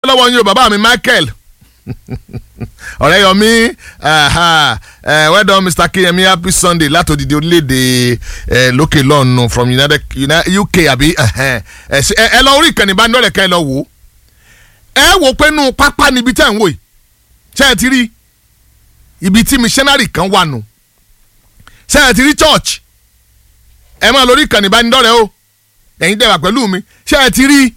lọ́wọ́ yín o bàbá mi Michael ọ̀rẹ́ yọmí well done Mr. Keyemi happy Sunday látòdìdí orílẹ̀-èdè lókè lọ́ọ̀nù from United UK àbí ẹ lọ orí ìkànnì ìbánidọ́rẹ̀ ká ẹ lọ wò ó ẹ wò pé nù pápá níbi tẹ́ ń wò yìí ṣé ẹ ti rí ibi tí missionary kan wà nù ṣé ẹ ti rí church ẹ máa lórí ìkànnì ìbánidọ́rẹ̀ o ẹ̀yin dẹ̀ wà pẹ̀lú mi ṣé ẹ ti rí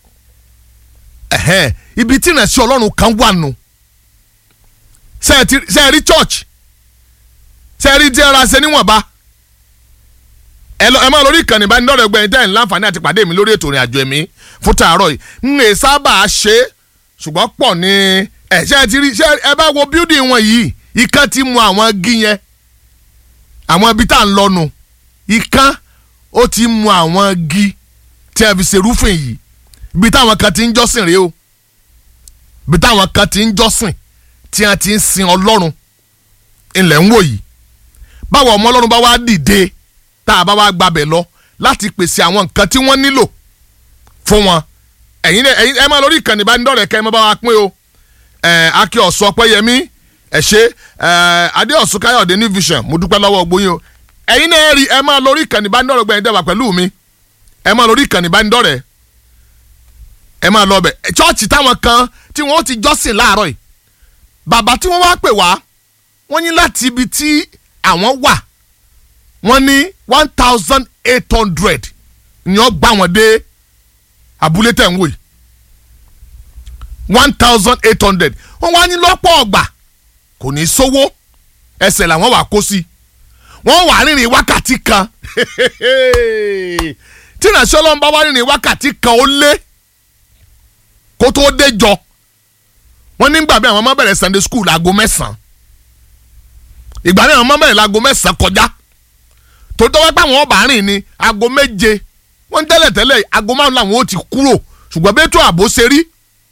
ibi tí ìrìnàṣẹ́ ọlọ́run kan wà nù ṣé ẹ rí church ṣé ẹ rí tí ẹ ra ṣe níwọ̀nba ẹ máa lórí ìkànnì ìbánidọ́rẹ̀ gbẹ̀yìn tẹ́ ẹ̀ ń láǹfààní àti pàdé mi lórí ètò ìrìn àjò ẹ̀mí fún tààrọ̀ yìí ń lè sábà ṣe é ṣùgbọ́n pọ̀ ní ẹ̀ ṣé ẹ ti rí ṣé ẹ bá wo building wọn yìí ikán ti mu àwọn igi yẹn àwọn ibi tá à ń lọ́nu ikán ó ti mu àwọn igi tí a fi ṣe rúfin yìí ibi táwọn kan ti ń jọ́sìn rèé o ibi táwọn kan ti ń jọ́sìn tí a ti ń sin ọlọ́run ilẹ̀ ń wò yìí báwo ọmọ ọlọ́run bá wá dìde tá a bá wá gbabẹ̀ lọ láti pèsè àwọn nǹkan tí wọ́n nílò fún wọn ẹ̀yin ẹ̀yin ẹ máa lórí ìkànnì ìbánidọ́rẹ̀ẹ́ kẹ́ ẹ máa bá wa pín o ẹ̀ akí ọ̀sọ́ ọpẹ́yẹmí ẹ̀ ṣe ẹ̀ adéọ̀sùn káyọ̀dé ní vision mo dúpẹ́ lọ́wọ́ gbóyin o ẹ̀yin náà rí ẹ máa lórí ìkànnì ìbánidọ́rẹ̀ẹ́ gbẹ̀yìn dẹ́wà pẹ̀lú mi ẹ máa lórí ìkànnì ìbánidọ́rẹ̀ẹ́ ẹ máa lọ bẹ̀ chọ́ọ̀chì táwọn kan tí wọ́n ti jọ́sìn láàárọ̀ yìí bàbá tí wọ́n wá pè wá wọ́n ní láti ibi tí àwọn wà wọ́n ní one thousand eight hundred ni wọ́n gbà wọ́n dé abúlé tẹ̀ ń wò yìí one thousand eight hundred wọ́n wá ní lọ́pọ̀ ọgbà kò ní sówó ẹsẹ̀ làwọn wà kó sí wọ́n wà rìnrìn wákàtí kan tí ìrìnàṣẹ́ ọlọ́run bá wá rìnrìn wákàtí kan ó lé kó tó dé jọ wọ́n nígbà bí àwọn ọmọ bẹ̀rẹ̀ Sunday school aago mẹ́sàn-án ìgbà náà àwọn ọmọ bẹ̀rẹ̀ láago mẹ́sàn-án kọjá tó tọ́wọ́ pé àwọn ọba rìn ní aago méje wọ́n tẹ́lẹ̀ tẹ́lẹ̀ aago márùn làwọn ó ti kúrò ṣùgbọ́n bí ètò ààbò ṣe rí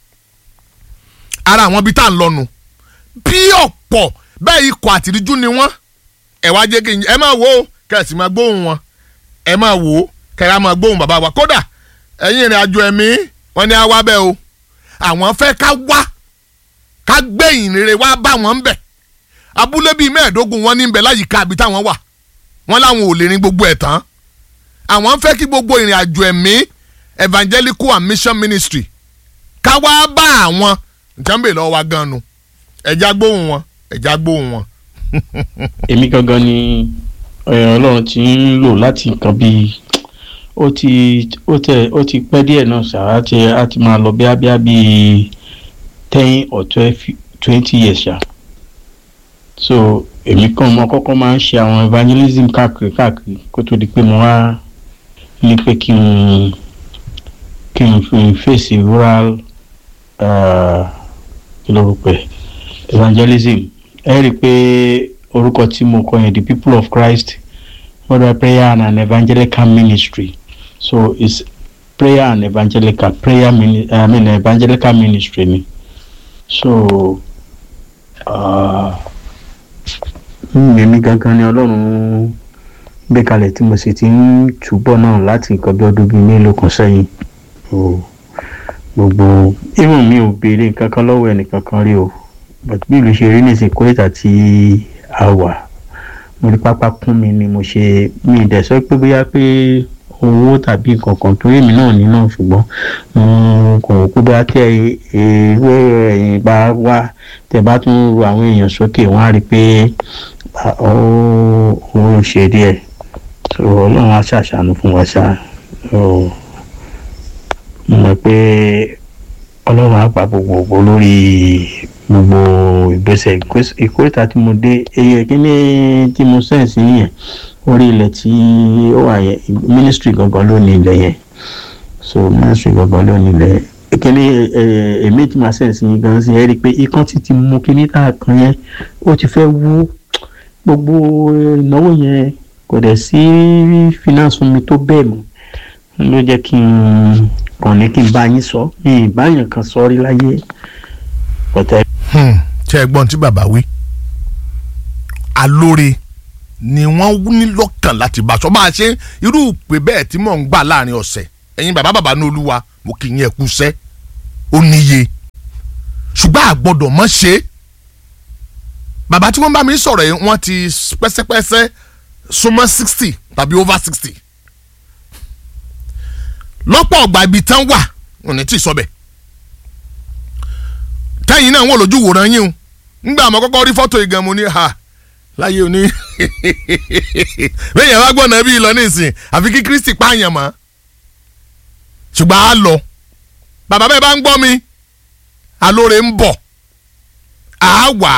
ara àwọn ibi tá à ń lọnu bí ọ̀pọ̀ bẹ́ẹ̀ ikọ̀ àtìríjú ni wọ́n ẹ wá jẹ́ kí ẹ máa wò ó kẹ́sì máa gbóhùn wọn ẹ máa wò ó kẹ́ra máa gbóhùn bàbá wa kódà ẹ̀yin ìrìn àjò ẹ̀mí wọn ni a wá bẹ́ẹ̀ o àwọn fẹ́ ká wá ká gbé ìrere wá bá wọn bẹ̀ abúlé bíi mẹ́ẹ̀ẹ́dógún wọn ní bẹ̀ láyìíká àbí táwọn wà wọn láwọn ò lè rin gbogbo ẹ̀ tán àwọn fẹ́ kí gbogbo ìrìn àjò ẹ̀mí evangelical and mission ministry ká wá bá àwọn nǹkan bèèrè lọ́wọ́ wa gan nu ẹ̀já gbóhùn wọn ẹ̀já gbóhùn wọn. èmi gangan ni ọlọ́run ti ń lò láti nǹkan bíi ó ti ó tẹ ó ti pẹ́ díẹ̀ náà ṣáà ti á ti máa lọ bíá bíá bíi ten or twelve twenty years ṣá so èmi kan mo kọ́kọ́ máa ń ṣe àwọn evangelism káàkiri káàkiri kó tó di pé mo wá ní pé kí n kí n fi fèsì rural kí ló rò pé evangelism ẹ rí i pé orúkọ tí mo kọ yẹn the people of Christ mother prayer and an evangelical ministry so it's prayer and evangelical prayer mini I mean evangelical ministry ni so mímí gangan ni ọlọ́run gbé kalẹ̀ tí mo sì ti ń túbọ̀ náà láti nǹkan bí ọdún bíi mélòó kan sẹ́yìn gbogbo irun mi ò béèrè nǹkan kan lọ́wọ́ ẹnìkan kan rí o but bí ìlú ṣe rí nísìnyí kórìtà tí a wà mo rí pápá kún mi ni mo ṣe mi ì dẹ̀ sọ pé bóyá pé owó tàbí nǹkan kan torí èmi náà ní náà ṣùgbọ́n mo kò rò pé bóyá tẹ ìwé ẹ̀yìn bá wá tẹ bá tún ru àwọn èèyàn sókè wọ́n á rí i pé ó ń ṣe díẹ̀ ọlọ́run á ṣàṣàánú fún wa ṣá mo mọ̀ pé ọlọ́run á pa gbogbogbò lórí gbogbo ìgbésẹ̀ ìkórìtà tí mo dé eyín kíní tí mo sẹ́ǹsì yẹn orí ilẹ̀ tí ó wà yẹn ministry gangan ló ní ilẹ̀ yẹn so ministry gangan ló ní ilẹ̀ yẹn kíní èmi tí màá sẹ́ǹsì yẹn gan sí ẹ rí i pé ikán ti ti mú kíní tá a kan yẹn ó ti fẹ́ wú gbogbo ìnáwó yẹn kò dẹ̀ sí finance fún mi tó bẹ́ẹ̀ mọ́ ló jẹ́ kí n kàn ní kí n bá yín sọ mi ìbáyàn kan sọ rí láyé pọ̀tẹ́. ṣé ẹ gbọ́n tí bàbá wí alóore ni wọ́n ní lọ́kàn láti bá a sọ bá a ṣe irú ìpè bẹ́ẹ̀ tí mò ń gbà láàrin ọ̀sẹ̀ ẹ̀yin bàbá bàbá ní olúwa mo kì í yẹn kú sẹ́ ó níye a gbọ́dọ̀ mọ̀ ṣe é bàbá tí wọ́n bá mi sọ̀rọ̀ yìí wọ́n ti pẹ́sẹ́pẹ́sẹ́ súnmọ́ sixty tàbí over sixty lọ́pọ̀ ọgbà ibi tán wà wọn ní tí ì sọ bẹ́ẹ̀ tẹ́yìn náà wọ́n lójú wòran yín o ńgbà àmọ́ kọ́kọ́ rí fọ́tò ìgàn mo ní ha láyé òní bẹ́ẹ̀ yẹn wá gbọ́n náà bí lọ nísìn àfi kí Kristi pààyàn mọ́ ṣùgbọ́n a lọ bàbá bẹ́ẹ̀ bá ń gbọ́ mi alóore ń bọ̀ a wà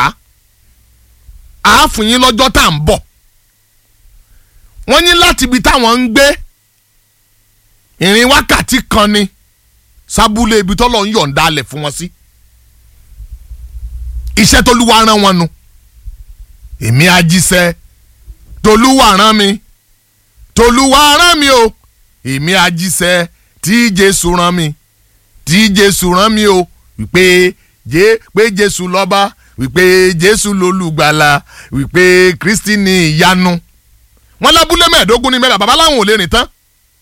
á fún yín lọ́jọ́ tá à ń bọ̀ wọ́n ní láti ibi táwọn ń gbé ìrìn wákàtí kan ni sábúlé ibi tọ́lọ̀ ń yọ̀ǹda alẹ̀ fún wọn sí iṣẹ́ tolúwa rán wọn nu èmi ajíṣẹ́ tolúwa rán mi tolúwa rán mi o èmi ajíṣẹ́ tí jésù rán mi tí jésù rán mi o wípé jé pé jésù lọ́ba wípé jésù lolùgbàlà wípé kristi ní ìyanu wọn lábúlé mẹ́ẹ̀ẹ́dógún ní mẹ́ta bàbá láwọn ò lè rìn tán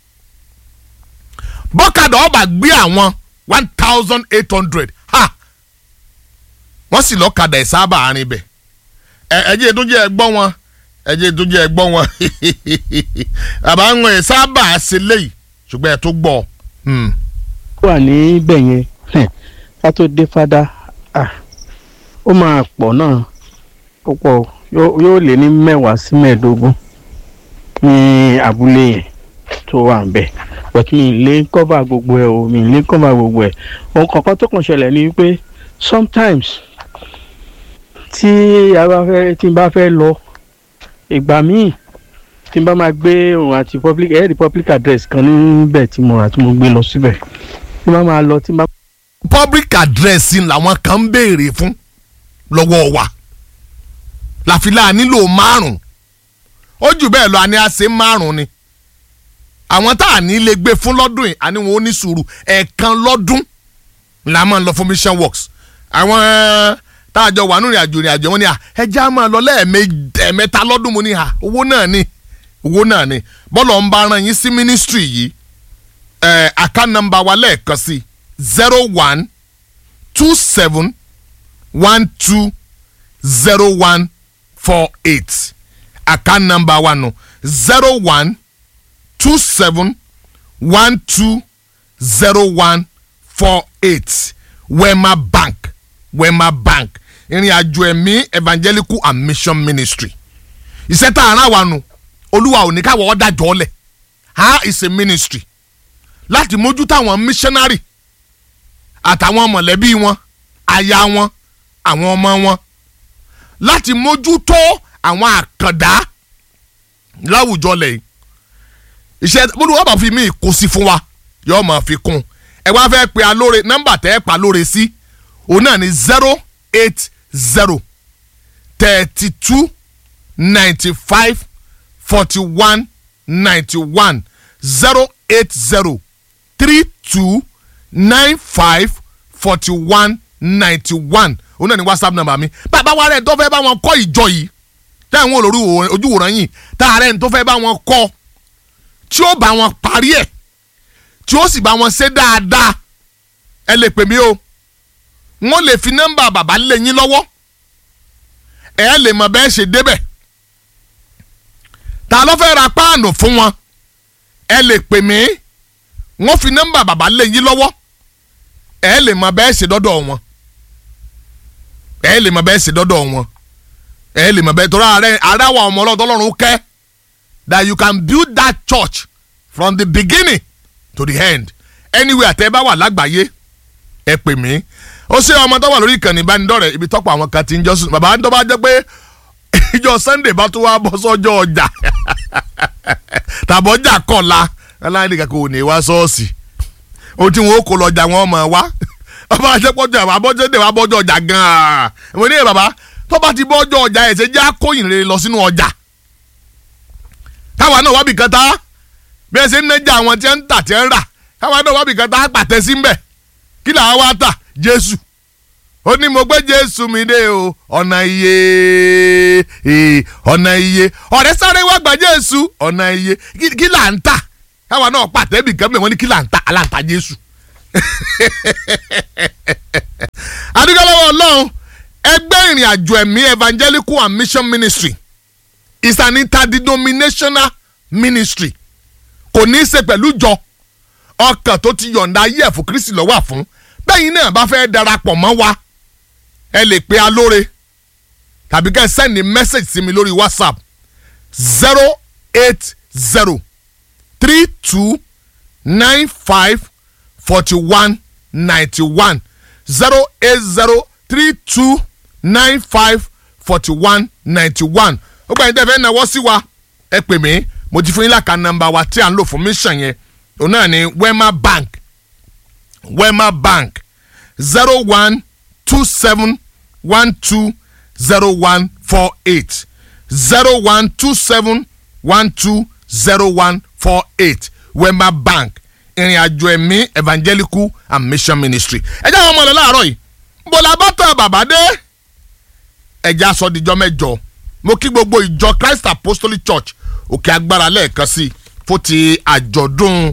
bọ́kadà ọba gbé àwọn one thousand eight hundred ha wọ́n sì lọ́kadà ẹ̀ sábà àárín bẹ̀ ẹ̀jẹ̀ tó jẹ́ ẹgbọ́n wọn ẹ̀jẹ̀ tó jẹ́ ẹgbọ́n wọn bàbá ń wọ̀nyí sábà ṣe léyìí ṣùgbọ́n ẹ̀ tó gbọ́. wà níbẹ̀ yẹn ká tó dé fada ó máa pọ̀ náà púpọ̀ yóò lé ní mẹ́wàá sí mẹ́ẹ̀ẹ́dógún ní abúlé yẹn tó wà ń bẹ̀ but mi lè cover gbogbo ẹ̀ o mi lè cover gbogbo ẹ̀ ohun kankan tó kàn ṣẹlẹ̀ ni wípé sometimes tí a bá fẹ́ tí n bá fẹ́ lọ ìgbà míì tí n bá máa gbé òun àti public air public address kan níbẹ̀ tí mo rà tí mo gbé lọ síbẹ̀ tí n bá máa lọ tí n bá. public address làwọn kan ń béèrè fún lọ́wọ́ wa láfilà nílò márùn ó jù bẹ́ẹ̀ lọ àní àṣẹ márùn ni àwọn tá à ní lè gbé fún lọ́dún yìí àní wọn ò ní sùúrù ẹ̀ẹ̀kan lọ́dún la máa ń lọ fún mission works àwọn tá a jọ wà nínú ìrìnàjò ìrìnàjò wọn ni à ẹja máa lọ lẹ́ẹ̀mẹ́ta lọ́dún mo ní à owó náà ni owó náà ni bọ́lọ̀ ń bá ran yín sí ministry yìí ẹ̀ àká nọ́mbà wa lẹ́ẹ̀kan sí zero one two seven one two zero one four eight àká nọ́mbà wa nù zero one two seven one two zero one four eight wema bank wema bank ìrìn àjò ẹ̀mí evangelical and mission ministry iṣẹ́ tá a rán wa nù olúwa ò ní káwọ́ ọ́ dájọ́ lẹ̀ ha is a ministry láti mójútó àwọn missionary àtàwọn mọ̀lẹ́bí wọn aya wọn àwọn ọmọ wọn láti mójútó àwọn àkàndá láwùjọ lẹ́yìn iṣẹ́ olúwa bá fi mí kó sí fún wa yóò máa fi kún ẹ wá fẹ́ pe alóore nọ́mbà tẹ́ ẹ pa lóore sí òun náà ní zero eight zero thirty two ninety five forty one ninety one zero eight zero three two nine five forty one ninety one òun náà ní whatsapp number mi bàbá wa rẹ̀ tó fẹ́ bá wọn kọ́ ìjọ yìí tẹ́ àwọn olórí ojúwòrán yìí tá a rẹ̀ tó fẹ́ bá wọn kọ́ tí ó bá wọn parí ẹ̀ tí ó sì bá wọn ṣe dáadáa ẹ lè pè mí o wọ́n lè fi nọ́mbà bàbá lé yín lọ́wọ́ ẹ lè mọ̀ bẹ́ẹ̀ ṣe débẹ̀ ta ló fẹ́ ra páànù fún wọn ẹ lè pè mí wọ́n fi nọ́mbà bàbá lé yín lọ́wọ́ ẹ lè mọ̀ bẹ́ẹ̀ ṣe dọ́dọ̀ wọn ẹ lè mọ̀ bẹ́ẹ̀ ṣe dọ́dọ̀ wọn ẹ lè mọ̀ bẹ́ẹ̀ torí ààrẹ ààrẹ àwọn ọmọ ọlọ́dọ́ ọlọ́run kẹ́ that you can build that church from the beginning to the end anywhere tẹ́ bá wà lágbàáyé ẹ pè mí ó ṣe ọmọ tó wà lórí ìkànnì ìbánidọ́rẹ̀ ibi tọ́pọ̀ àwọn kan ti ń jọ́sùn bàbá tó bá jẹ́ pé ìjọ sunday bá tó wá bọ́ sọ́jọ́ ọjà tàbọ̀jà kọ̀la aláìní kankan ò ní wá ṣọ́ọ̀ṣì ohun tí wọn ó kó lọ́jà wọn mọ̀ wá ọba àṣepọ̀jọ àwọn abọ́jọ́ dé wá bọ́jọ́ ọjà gan-an mo ní bàbá tó bá ti bọ́jọ́ ọjà ẹ̀ ṣe jẹ́ àkóyìn rere lọ sínú ọjà káwa náà wábì kan tá bí ẹ ṣe ń nẹ́jà àwọn tí ń tà tí ń rà káwa náà wábì kan tá pàtẹ sí mbẹ̀ kí làwa wá tà jésù ó ní mo gbé jésù mi dé o ọ̀nà iye ọ̀nà iye ọ̀rẹ́ sáré wá gba jésù ọ̀nà iye kí là ń tà káwa náà pàtẹ́ bì kan mẹ́ wọ́n ní kí là ń tà aláǹtà jésù. adúgbò lọ́wọ́ ọlọ́run ìrìn àjò ẹ̀mí evangelical and mission ministry is an interdenominational ministry kò ní í ṣe pẹ̀lú jọ ọkàn tó ti yọ̀ǹda ayé ẹ̀fọ́ kristi lọ́wọ́ àfún bẹ́yìn náà bá fẹ́ darapọ̀ mọ́ wa ẹ lè pe alóore tàbí kẹ́ ẹ sẹ́ndì mẹ́sẹ̀gì sí mi lórí whatsapp zero eight zero three two nine five forty one ninety one zero eight zero three two nine five forty one ninety one ó gbà yín tẹ́ fẹ́ náwó sí wa ẹ pè mí mo ti fún yín láka nọ́mbà wa tí à ń lò fún mission yẹn òun náà ni wema bank wema bank zero one two seven one two zero one four eight zero one two seven one two zero one four eight wema bank ìrìn àjò ẹ̀mí evangelical and mission ministry ẹ jẹ́ àwọn ọmọ rẹ̀ láàárọ̀ yìí bọ́lá bàtà bàbá dé ẹ̀já sọ dijọ́ mẹ́jọ mo kí gbogbo ìjọ christ apostolic church òkè agbára lẹ́ẹ̀kan sí i fún ti àjọ̀dún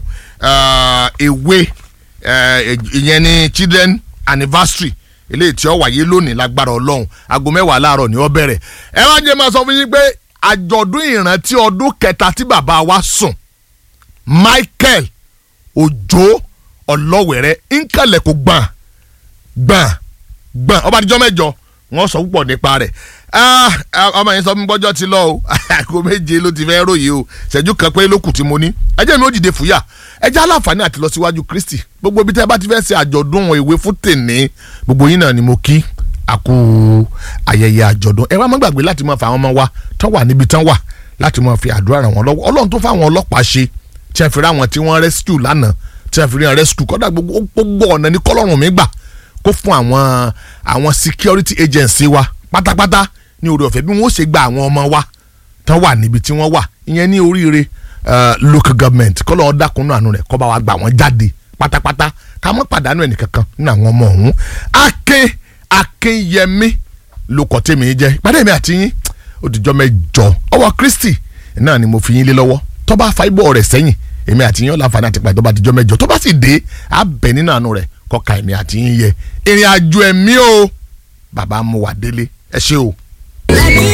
èwe ìyẹn ní children anniversary eléyìí tí ó wáyé lónìí lágbára ọlọ́run aago mẹ́wàá láàárọ̀ ni ó bẹ̀rẹ̀ ẹ wá jẹ́ máa sọ fún yín pé àjọ̀dún ìrántí ọdún kẹta tí bàbá wa sùn michael òjò ọlọ́wẹ̀rẹ́ nkàlẹ̀ kò gbọ̀n gbọ̀n gbọ̀n ọba àdìjọ́ mẹ́jọ wọ́n sọ púpọ̀ nípa rẹ̀ ọmọ yẹn sọ fún mi gbọ́jọ́ ti lọ o àgọ́ méje ló ti fẹ́ ròyìn o ṣẹ́jú kan pé lókùn tí mo ní ẹjẹ́ mi ó dìde fúyà ẹjẹ́ aláǹfààní àti lọ síwájú kristi gbogbo ibi tẹ́ ẹ bá ti fẹ́ ṣe àjọ̀dún ìwé fún tèmi gbogbo yín náà ni mo kí àkú ayẹyẹ àjọ̀dún ẹ wá má gbàgbé láti máa fa àwọn ọmọ wa tán wà níbi tán wà láti máa fi àdúrà ràn wọ́n lọ́wọ́ ọlọ́run tó fáwọn ọlọ́pàá ṣe tí a fi rí àwọn tí wọ́n rescue lánàá tí a fi rí àwọn rescue kọ́dà gbogbo ọ̀nà ní kọ́lọ́run mi gbà kó fún àwọn àwọn security agency wa pátápátá ní orí ọ̀fẹ́ bí wọ́n ṣe gba àwọn ọmọ wa tán wà níbi tí wọ́n wà ìyẹn ní oríire local government kọ́ lọ́ọ́ dákunú àánú rẹ̀ kọ́ bá wa gbà wọ́n jáde pátápátá ká mọ́ pàdánù ẹnìkankan nínú àwọn ọmọ ọ̀hún akin akinyẹmí ló kọ́ tèmi jẹ́ ìpàdé mi àti yín òdìjọ́ mẹ́jọ ọwọ́ kristi náà ni mo fi yín lé lọ́wọ́ tó bá fa ibò rẹ̀ sẹ́yìn èmi àti yín ọ̀làǹfààní àti pàdé tó bá dijọ́ mẹ́jọ tó bá sì dé abẹ nínú àánú rẹ̀ kọ́ka èmi àti yín yẹ ìrìn àjò ẹ̀mí o bàbá mu wà délé ẹ ṣé o. Let me